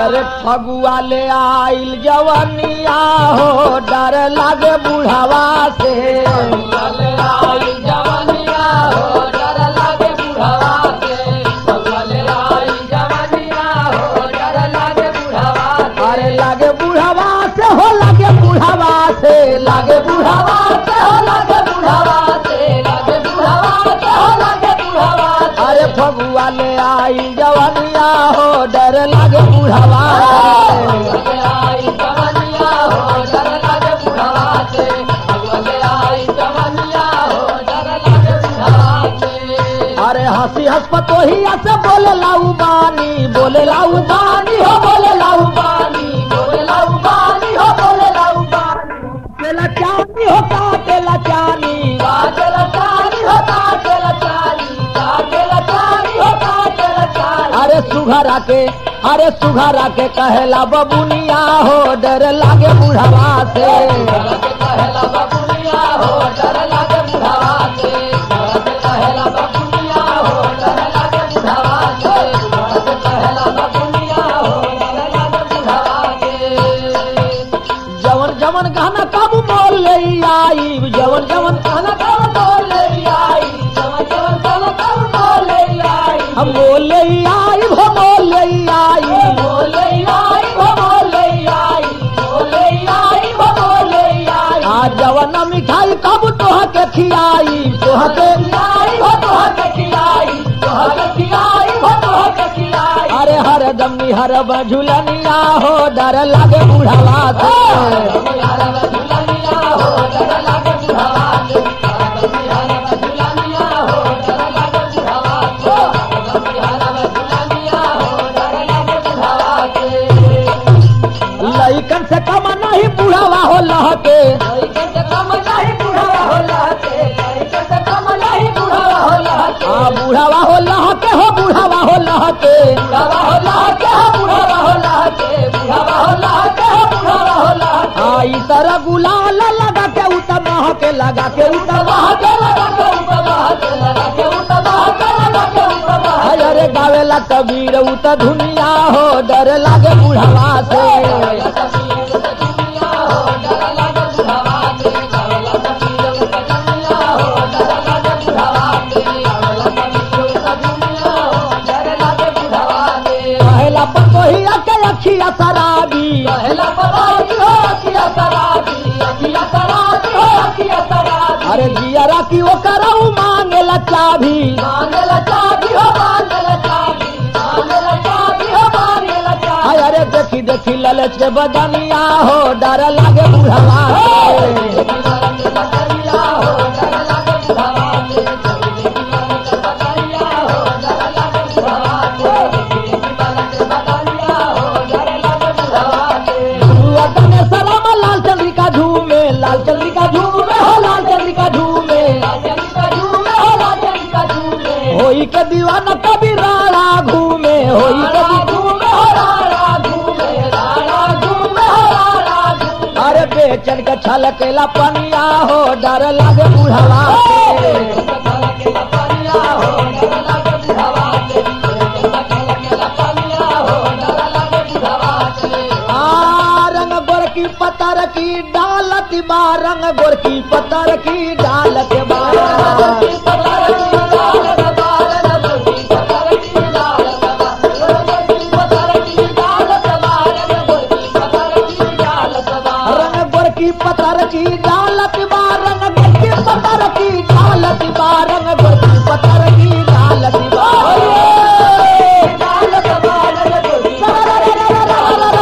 अरे फगुआ ले आइल जवनिया हो डर लागे बुढ़ावा से अरे लागे बुढ़ावा से हो लागे बुढ़ावा से लागे बुढ़ावा से हो लागे बुढ़ावा से लागे बुढ़ावा से हो लागे बुढ़ावा अरे फगुआ ले आई जवनिया हो डर लागे बुढ़ावा अरे हंसी हंस पतोहिया से बोले लाऊ बानी बोले लाऊ बानी हो बोले लाऊ बानी बोले लाऊ बानी हो बोले लाऊ बानी तेला चानी हो का तेला चानी का तेला चानी हो का तेला चानी का तेला चानी हो का तेला चानी अरे सुघरा के अरे सुघरा के कहेला बबुनिया हो डर लागे बुढ़ावा से कहेला बबुनिया हो डर लागे बुढ़ावा से कहेला बबुनिया हो डर लागे बुढ़ावा से कहेला बबुनिया हो डर लागे बुढ़ावा से जवन जवन गाना कब बोल ले आई जवन जवन गाना कब बोल ले आई जवन जवन गाना कब बोल ले आई हम बोल ले आई हो बोल ले आई बोल ले आई हो बोल ले आई बोल ले आई हो बोल ले आई आज जवन मिठाई कब तोह के खियाई तोह के खियाई हो तोह के खियाई तोह के खियाई हो तोह के खियाई अरे हर दम हर बझुलनिया हो डर लागे बुढ़ावा से लइकन से कम नहीं बुढ़ावा हो लहके लइकन से कम नहीं बुढ़ावा हो लहके लइकन से कम नहीं बुढ़ावा हो लहके आ बुढ़ावा हो लहके हो बुढ़ावा हो लहके बुढ़ावा हो लहके हो बुढ़ावा हो लहके बुढ़ावा हो लहके हो बुढ़ावा हो लहके आ ई तरह गुलाल लगा के उतर महके लगा के उतर महके लगा के उतर महके लगा के उतर महके लगा के उतर महके अरे गावेला कबीर उत धुनिया हो डर लागे बुढ़ावा से पहला पतोहिया के अखिया शराबी पहला पतोही हो अखिया शराबी अखिया शराबी हो अखिया शराबी अरे जियरा की वो कराऊ मांगेला चाभी मांगेला चाभी हो मांगेला चाभी मांगेला चाभी हो मांगेला चाभी अरे देखी देखी ललच के बदनिया हो डर लागे बुढ़ावा सलाम लाल चंद्रिका झूमे लाल चंद्रिका झूमे हो लाल चंद्रिका झूमे लाल चंद्रिका झूमे हो लाल चंद्रिका झूमे होई के दीवाना कभी राणा घूमे होई के घूमे हो राणा घूमे राणा घूमे हो राणा घूमे अरे बेचन के छलकेला पनिया हो डर लागे बुढ़ावा आ, रंग गोरकी पतर की डालत बा रंग गोरकी पतर की डालत बा रंग गोरकी पतर की डालत बा रंग गोरकी पतर की डालत बा रंग गोरकी पतर की डालत बा डालत बा रंग गोरकी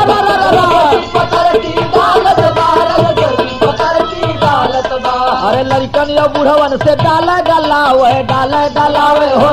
अरे लड़कन या बुढ़वन से डाला डलावे डाला डलावे हो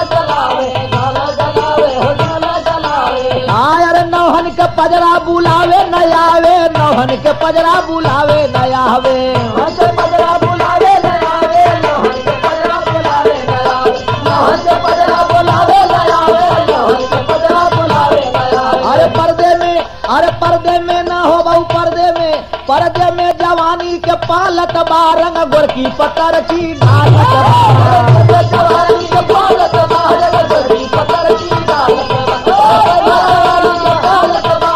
आय अरे नौहन के पजरा बुलावे न आवे नौहन के पजरा बुलावे न आवे पजरा बुलावे न आवे नौहन के पजरा बुलावे न आवे नौहन के पजरा बुलावे न आवे नौहन के पजरा बुलावे न आवे अरे पर्दे में अरे पर्दे में न हो बहु पर्दे में पर्दे में जवानी के पालत बारंग गोरकी पतर की ढालत बा। जवानी के पालत बारंग गोरकी पतर की ढालत बा। जवानी के पालत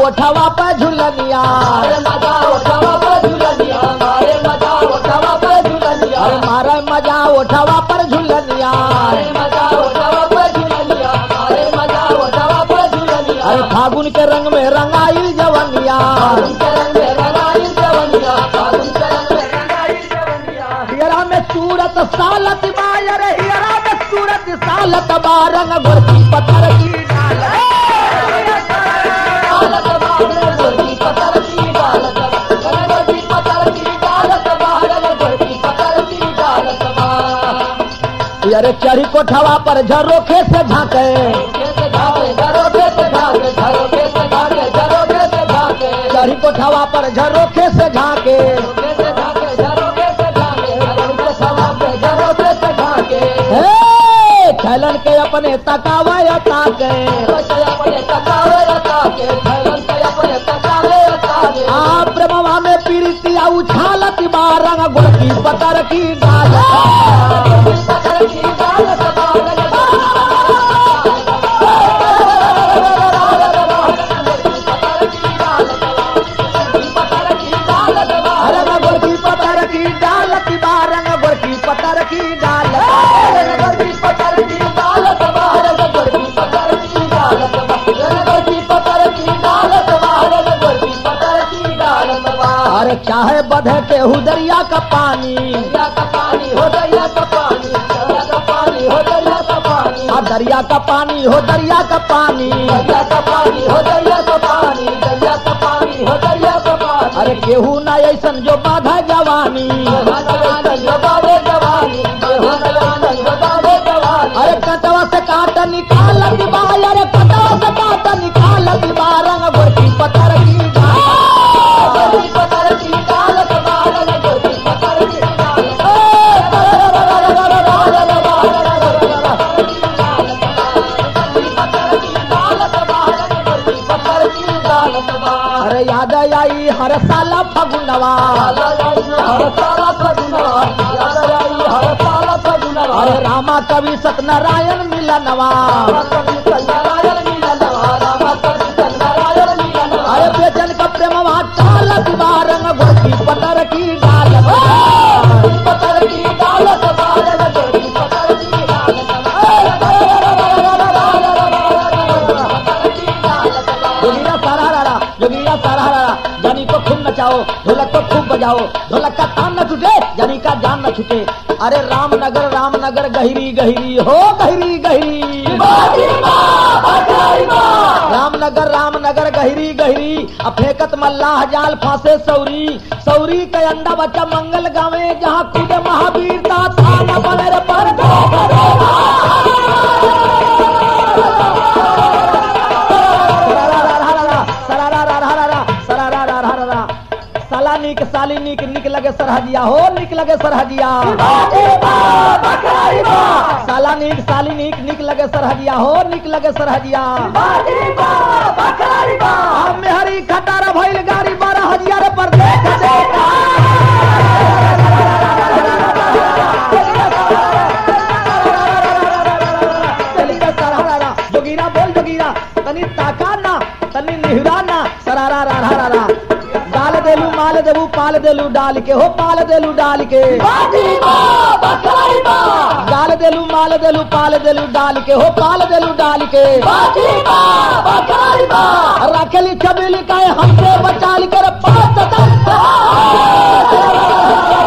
ओठवा पे झुलनिया अरे मजा उठावा पर झुलनिया अरे मजा उठावा पर झुलनिया अरे मारे मजा ओठवा पर झुलनिया अरे मजा उठावा पर झुलनिया अरे मजा उठावा पर झुलनिया अरे फागुन के रंग में रंगाई जवनिया फागुन के रंग में रंगाई जवनिया फागुन के रंग में रंगाई जवनिया हियरा में सूरत सालत बायर हियरा में सूरत सालत बारंग गोरकी पत्थर की डाल डालत बाहर गोरकी पत्थर की डालत गोरकी पत्थर की डालत बाहर गोरकी पत्थर की डालत बाहर अरे चढ़ी कोठवा पर झरोखे से झांके कैसे भागे घरों से भागे घरों से भागे घरों से भागे चढ़ी कोठवा पर झरोखे से झांके कैसे भागे घरों से भागे घरों से भागे घरों से भागे हे खैलन के अपने तकावा ताके कैसे अपने तकावे ताके खैलन से अपने तकावे ताके आ प्रेमवा में पीड़ितिया उछालत बारंग गोरकी पत्थर की डाल पत्थर की डालत बाहर पत्थर की डालत अरे मैं गोरकी पत्थर की डालत बारंग गोरकी पत्थर की डाल गोरकी पत्थर की डालत बाहर गोरकी पत्थर की डालत बाहर गोरकी पत्थर की डालत बाहर गोरकी पत्थर की डालत बाहर अरे चाहे बधे के दरिया का पानी दरिया का पानी हो दरिया का पानी दरिया का पानी हो दरिया का पानी आ दरिया का पानी हो दरिया का पानी दरिया का पानी हो दरिया का पानी दरिया का पानी हो दरिया का पानी अरे केहू ना ऐसन जो बाधा जवानी जवानी जवानी जवानी जवानी अरे कटवा से काट निकाल दिबा अरे कटवा से काट निकाल दिबा रंग गोरकी पत्थर की डाल गोरकी पत्थर की डालत बाहर गोरकी पत्थर की डालत पत्थर की डालत बाहर गोरकी पत्थर की डालत बाहर अरे याद आई हर साला फगुनवा हर साला फगुना याद आई हर साला फगुना अरे रामा कवि सत्यनारायण मिलनवा नारायण मिलनवा रामा कवि नारायण मिलनवा अरे बेचन का प्रेमवा टाल दिबा रंग गोरकी पत्थर की डाल पत्थर की डालत बाहर गोरकी पत्थर की डालत जोगिया सारा रारा जोगिया सारा रारा जानी को खूब नचाओ ढोलक को खूब बजाओ ढोलक का तान न छूटे जानी का जान न छूटे अरे रामनगर रामनगर गहरी गहरी हो गहरी गहरी रामनगर रामनगर गहरी गहरी अब फेंकत मल्लाह जाल फांसे सौरी सौरी के अंडा बच्चा मंगल गावे जहाँ कूदे महावीर ता थाना बने रे पर साला निक साली निक निक लगे सरहदिया हो निक लगे सरहदिया साला निक साली निक निक लगे सरहदिया हो निक लगे सरहदिया हम में हरी खटारा भइल गाड़ी बारह हजार पर देख देख चल के सरहरा जोगीरा बोल जोगीरा तनी ताका ना तनी निहरा ना सरारा रा रा रा डाल देलू माल देबू पाल देलू डाल के हो पाल देलू डाल के डाल देलू माल देलू पाल देलू डाल के हो पाल देलू डाल के रखेली छबीली का हमसे बचाल कर पाँच